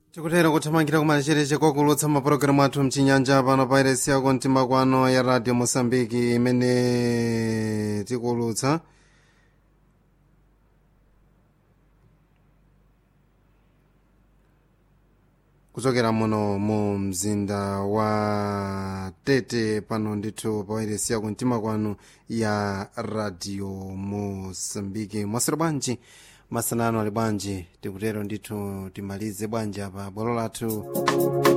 tikutero kuthamangira kumachereche kwakulutsa mapulogalamu athu mchinyanja pano pa iresi yako mtima kwano ya radio mosambiki imene tikulutsa kuchokera muno mu mzinda wa tete pano ndithu pa iresi yako mtima kwanu ya radio mosambiki mwasiro bwanji masanano ali bwanji tikutero ndithu timalize bwanji apa bwalo lathu